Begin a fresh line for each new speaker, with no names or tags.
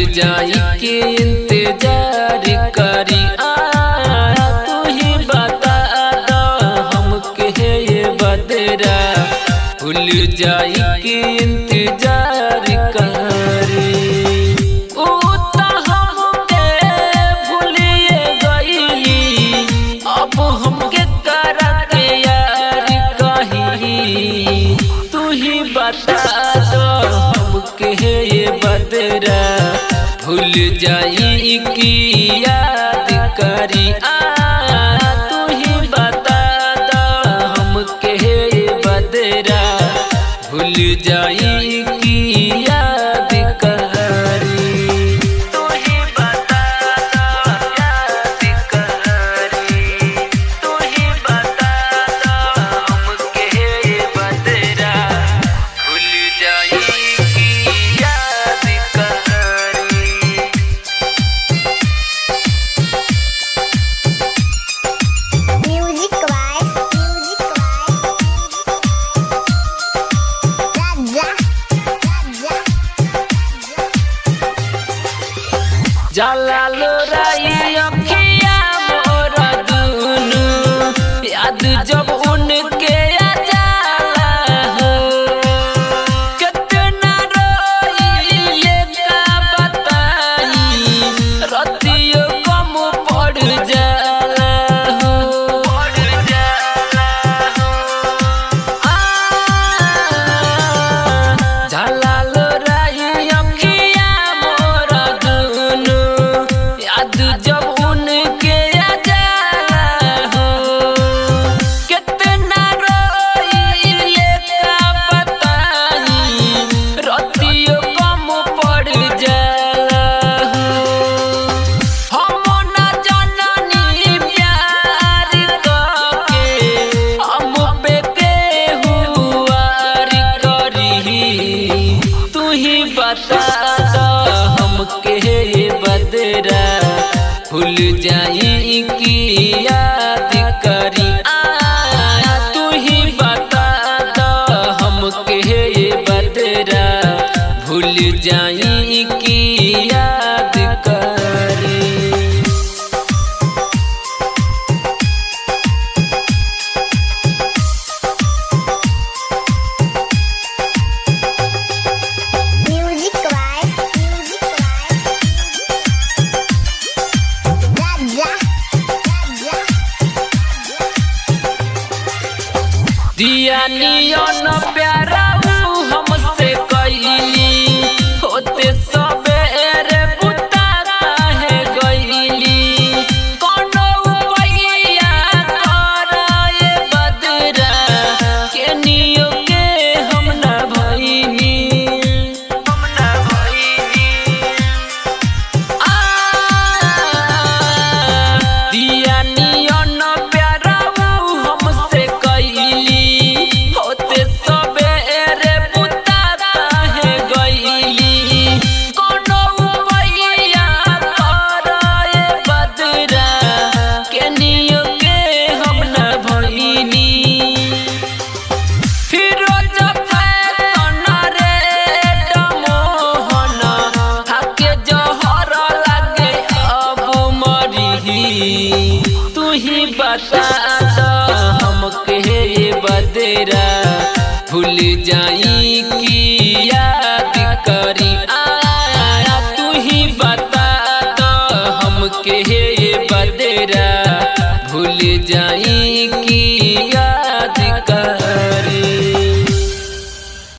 जाई के इंतजार करी आ तू ही बता दो हमके ये बदरा भूल जाई के इंतजार करी ऊ त हमके भूलिए गईली अब हमके करा के यार कही तू ही बता दो हमके ये बदरा भूल जाई की याद करी आ तू ही बता दो हमके ये बदरा भूल जाई की याद करी तू ही बता दो याद करी तू ही बता दो हमके ये बदरा भूल जाई की याद करी
Music by Music by Raja Raja
जाला लोराई अखिया मोर दुनु याद जब उनके आ जाला हो कितना रोइले का बताई रतियो कम पड़ जाला हो पड़ जाला हो झाला लोराई अखिया मोर दुनु याद जब उनके आ जाला हो कितना रोइले का बताई रतियो कम पड़ जाला हो हम न जननी प्यार करके हम पे केहुआर करी तू ही बता दो हमके ये बदरा भूल जाई की याद करी आ तू ही बता दो हमके ये बदरा भूल जाई की याद करी
Music by Music by Raja Raja
दिया नियन प्यारा ऊ हमसे कैली होते सबेरे बुता काहे गईली कोनो उपाया कराए बदरा के नियो के हम न भईनी हम न भईनी दिया नियन प्यारा ऊ हमसे कैली होते सबेरे बुता काहे गईली कोनो उपाया कराए बदरा के नियो के हम न भईनी फिरोज फैशन रे डमोहन हाके जहर लागे अब मरी तू ही बता दो हमके ये बदरा भूल जाई की